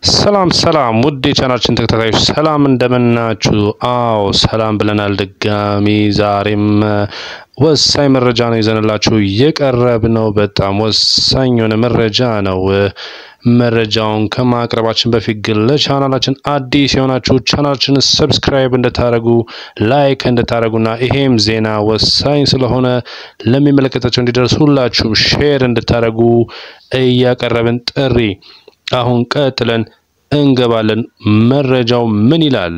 ሰላም ሰላም ውድ የቻናችን ተከታታዮች ሰላም እንደምናችሁ? አዎ ሰላም ብለናል። ድጋሚ ዛሬም ወሳኝ መረጃ ነው ይዘንላችሁ የቀረብ ነው። በጣም ወሳኝ የሆነ መረጃ ነው። መረጃውን ከማቅረባችን በፊት ግን ለቻናላችን አዲስ የሆናችሁ ቻናላችን ሰብስክራይብ እንድታደርጉ ላይክ እንድታደርጉና ይሄም ዜና ወሳኝ ስለሆነ ለሚመለከታቸው እንዲደርስ ሁላችሁም ሼር እንድታደርጉ እያቀረብን ጥሪ አሁን ቀጥለን እንገባለን። መረጃው ምን ይላል?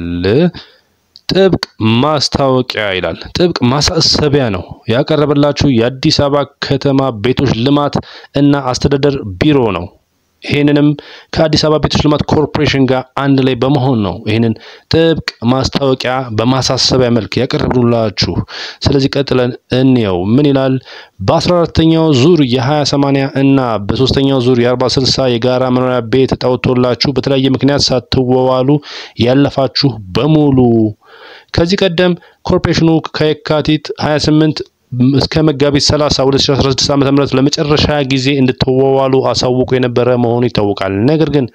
ጥብቅ ማስታወቂያ ይላል። ጥብቅ ማሳሰቢያ ነው ያቀረበላችሁ የአዲስ አበባ ከተማ ቤቶች ልማት እና አስተዳደር ቢሮ ነው። ይህንንም ከአዲስ አበባ ቤቶች ልማት ኮርፖሬሽን ጋር አንድ ላይ በመሆን ነው ይህንን ጥብቅ ማስታወቂያ በማሳሰቢያ መልክ ያቀረብላችሁ። ስለዚህ ቀጥለን እንየው ምን ይላል። በአስራ አራተኛው ዙር የሀያ ሰማንያ እና በሶስተኛው ዙር የአርባ ስልሳ የጋራ መኖሪያ ቤት ዕጣ ወጥቶላችሁ በተለያየ ምክንያት ሳትዋዋሉ ያለፋችሁ በሙሉ ከዚህ ቀደም ኮርፖሬሽኑ ከየካቲት 28 እስከ መጋቢት 30 2016 ዓ.ም ለመጨረሻ ጊዜ እንድትዋዋሉ አሳውቆ የነበረ መሆኑ ይታወቃል። ነገር ግን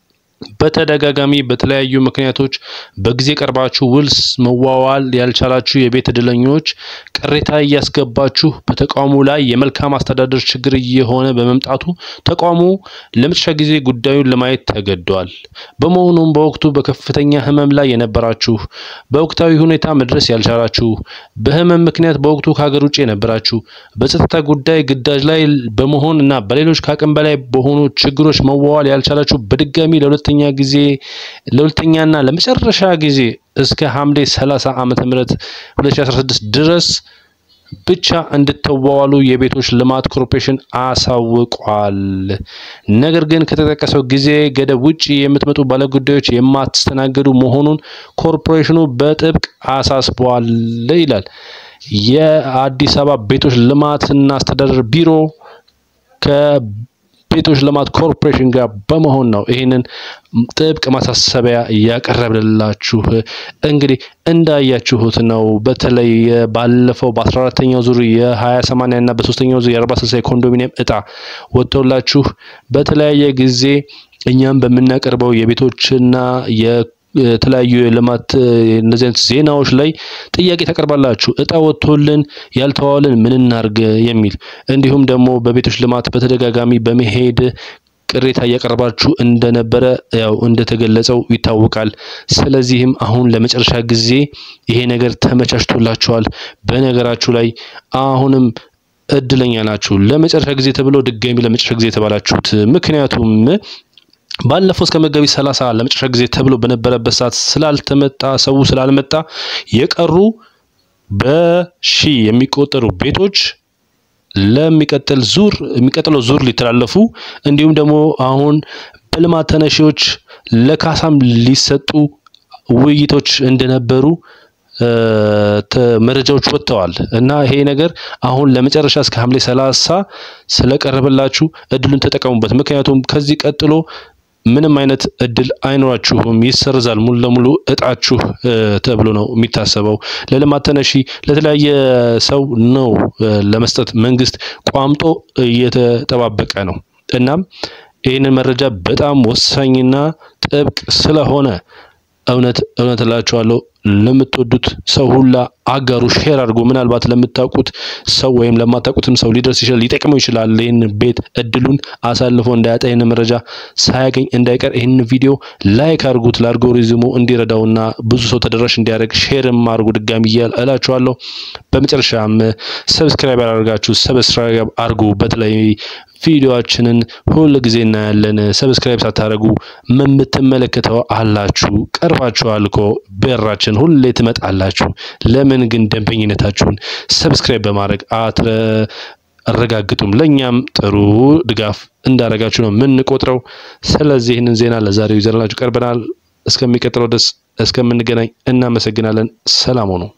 በተደጋጋሚ በተለያዩ ምክንያቶች በጊዜ ቀርባችሁ ውልስ መዋዋል ያልቻላችሁ የቤት እድለኞች ቅሬታ እያስገባችሁ በተቋሙ ላይ የመልካም አስተዳደር ችግር እየሆነ በመምጣቱ ተቋሙ ለመጨረሻ ጊዜ ጉዳዩን ለማየት ተገዷል። በመሆኑም በወቅቱ በከፍተኛ ሕመም ላይ የነበራችሁ፣ በወቅታዊ ሁኔታ መድረስ ያልቻላችሁ፣ በሕመም ምክንያት በወቅቱ ከሀገር ውጭ የነበራችሁ፣ በጸጥታ ጉዳይ ግዳጅ ላይ በመሆን እና በሌሎች ከአቅም በላይ በሆኑ ችግሮች መዋዋል ያልቻላችሁ በድጋሚ ለሁለተኛ ጊዜ ለሁለተኛና ለመጨረሻ ጊዜ እስከ ሐምሌ 30 ዓመተ ምህረት 2016 ድረስ ብቻ እንድትዋዋሉ የቤቶች ልማት ኮርፖሬሽን አሳውቋል። ነገር ግን ከተጠቀሰው ጊዜ ገደብ ውጭ የምትመጡ ባለጉዳዮች የማትስተናገዱ መሆኑን ኮርፖሬሽኑ በጥብቅ አሳስቧል ይላል። የአዲስ አበባ ቤቶች ልማትና አስተዳደር ቢሮ ከ ቤቶች ልማት ኮርፖሬሽን ጋር በመሆን ነው ይህንን ጥብቅ ማሳሰቢያ እያቀረብንላችሁ። እንግዲህ እንዳያችሁት ነው። በተለይ ባለፈው በአስራ አራተኛው ዙር የሀያ ሰማንያ እና በሶስተኛው ዙር የአርባ ስልሳ የኮንዶሚኒየም እጣ ወጥቶላችሁ በተለያየ ጊዜ እኛም በምናቀርበው የቤቶችና የተለያዩ የልማት እነዚህ አይነት ዜናዎች ላይ ጥያቄ ታቀርባላችሁ። እጣ ወጥቶልን ያልተዋልን ምን እናርግ የሚል እንዲሁም ደግሞ በቤቶች ልማት በተደጋጋሚ በመሄድ ቅሬታ እያቀረባችሁ እንደነበረ ያው እንደተገለጸው ይታወቃል። ስለዚህም አሁን ለመጨረሻ ጊዜ ይሄ ነገር ተመቻችቶላችኋል። በነገራችሁ ላይ አሁንም እድለኛ ናችሁ። ለመጨረሻ ጊዜ ተብሎ ድጋሚ ለመጨረሻ ጊዜ የተባላችሁት ምክንያቱም ባለፈው እስከ መጋቢት ሰላሳ ለመጨረሻ ጊዜ ተብሎ በነበረበት ሰዓት ስላልተመጣ ሰው ስላልመጣ የቀሩ በሺ የሚቆጠሩ ቤቶች ለሚቀጥል ዙር የሚቀጥለው ዙር ሊተላለፉ እንዲሁም ደግሞ አሁን በልማት ተነሺዎች ለካሳም ሊሰጡ ውይይቶች እንደነበሩ መረጃዎች ወጥተዋል እና ይሄ ነገር አሁን ለመጨረሻ እስከ ሐምሌ ሰላሳ ስለቀረበላችሁ እድሉን ተጠቀሙበት። ምክንያቱም ከዚህ ቀጥሎ ምንም አይነት እድል አይኖራችሁም፣ ይሰርዛል ሙሉ ለሙሉ እጣችሁ ተብሎ ነው የሚታሰበው። ለልማት ተነሺ ለተለያየ ሰው ነው ለመስጠት መንግስት ቋምጦ እየተጠባበቀ ነው። እናም ይህንን መረጃ በጣም ወሳኝና ጥብቅ ስለሆነ እውነት እውነት እላችኋለሁ ለምትወዱት ሰው ሁላ አጋሩ፣ ሼር አድርጎ ምናልባት ለምታውቁት ሰው ወይም ለማታውቁትም ሰው ሊደርስ ይችላል፣ ሊጠቅመው ይችላል። ይህን ቤት እድሉን አሳልፎ እንዳያጣ ይህን መረጃ ሳያገኝ እንዳይቀር ይህን ቪዲዮ ላይክ አድርጉት፣ ለአልጎሪዝሙ እንዲረዳውና ብዙ ሰው ተደራሽ እንዲያደርግ ሼርም አድርጉ ድጋሚ እላችኋለሁ። በመጨረሻም ሰብስክራይብ ያደርጋችሁ ሰብስክራይብ አድርጉ። በተለይ ቪዲዮአችንን ሁል ጊዜ እናያለን። ሰብስክራይብ ሳታደርጉ የምትመለከተው አላችሁ፣ ቀርባችኋል እኮ በራችን ሁሌ ትመጣላችሁ። ለምን ግን ደንበኝነታችሁን ሰብስክራይብ በማድረግ አትረጋግጡም? ለእኛም ጥሩ ድጋፍ እንዳደረጋችሁ ነው የምንቆጥረው። ስለዚህ ይህንን ዜና ለዛሬው ይዘንላችሁ ቀርበናል። እስከሚቀጥለው ድረስ እስከምንገናኝ እናመሰግናለን። ሰላም ሁኑ።